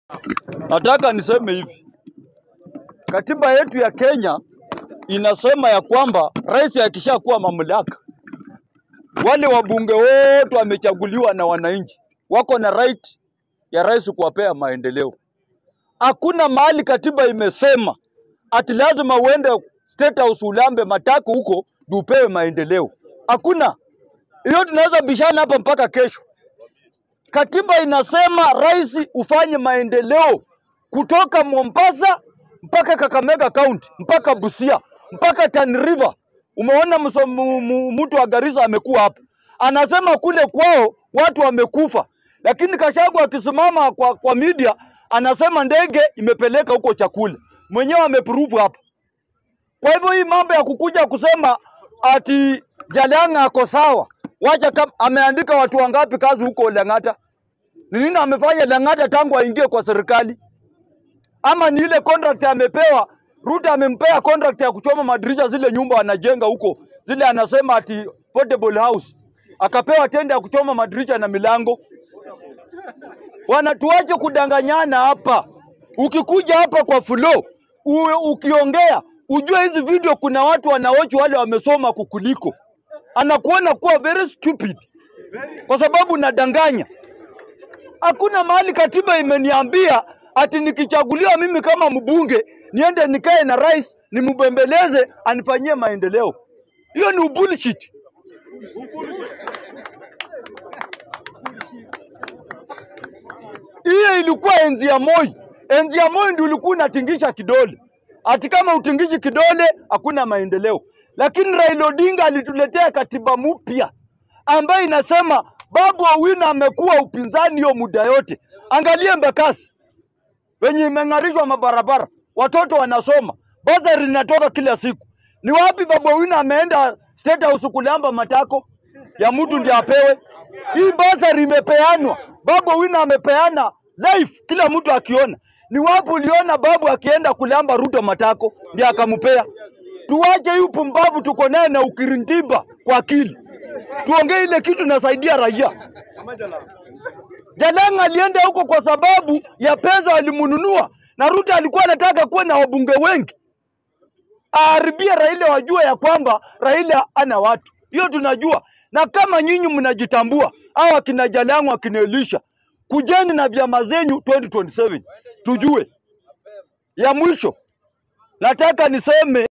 Nataka niseme hivi, katiba yetu ya Kenya inasema ya kwamba rais akishakuwa mamlaka, wale wabunge wote wamechaguliwa na wananchi, wako na right ya rais kuwapea maendeleo. Hakuna mahali katiba imesema ati lazima uende State House ulambe matako huko ndio upewe maendeleo. Hakuna hiyo, tunaweza bishana hapa mpaka kesho. Katiba inasema rais ufanye maendeleo kutoka Mombasa mpaka Kakamega County mpaka Busia mpaka Tana River. Umeona mso- mu- mu- mtu wa Garissa amekuwa hapa, anasema kule kwao watu wamekufa, lakini Kashagu akisimama kwa, kwa media anasema ndege imepeleka huko chakula, mwenyewe ameprove hapa. Kwa hivyo hii mambo ya kukuja kusema ati Jalang'a ako sawa, wacha kama ameandika watu wangapi kazi huko Lang'ata? Ni nini amefanya Lang'ata tangu aingie kwa serikali? Ama ni ile contract amepewa? Ruto amempea contract ya kuchoma madirisha zile nyumba wanajenga huko, zile anasema ati portable house, akapewa tenda ya kuchoma madirisha na milango. Bwana, tuache kudanganyana hapa. Ukikuja hapa kwa flow uwe ukiongea ujue hizi video kuna watu wanaochi wale wamesoma kukuliko, anakuona kuwa very stupid kwa sababu nadanganya. Hakuna mahali katiba imeniambia ati nikichaguliwa mimi kama mbunge niende nikae na rais nimbembeleze anifanyie maendeleo. Hiyo ni bullshit. Hiyo ilikuwa enzi ya Moi. Enzi ya Moi ndio ulikuwa unatingisha kidole, ati kama utingishi kidole hakuna maendeleo. Lakini Raila Odinga alituletea katiba mpya ambayo inasema Babu Owino amekuwa upinzani hiyo muda yote. Angalie Embakasi venye imeng'arishwa mabarabara, watoto wanasoma, basari inatoka kila siku. Ni wapi Babu Owino ameenda State House kulamba matako ya mtu ndiye apewe? Hii basari imepeanwa, Babu Owino amepeana life, kila mtu akiona. Ni wapi uliona babu akienda kulamba Ruto matako ndiye akampea? Tuwache hii upumbavu tuko naye na ukirintimba kwa akili, tuongee ile kitu nasaidia raia. Jalang'a alienda huko kwa sababu ya pesa walimnunua, na Ruto alikuwa anataka kuwa na wabunge wengi, aharibie Raila, wajue ya kwamba Raila ana watu. Hiyo tunajua, na kama nyinyi mnajitambua, au akina Jalang'a akina Elisha, kujeni na vyama zenyu 2027 tujue. Ya mwisho nataka niseme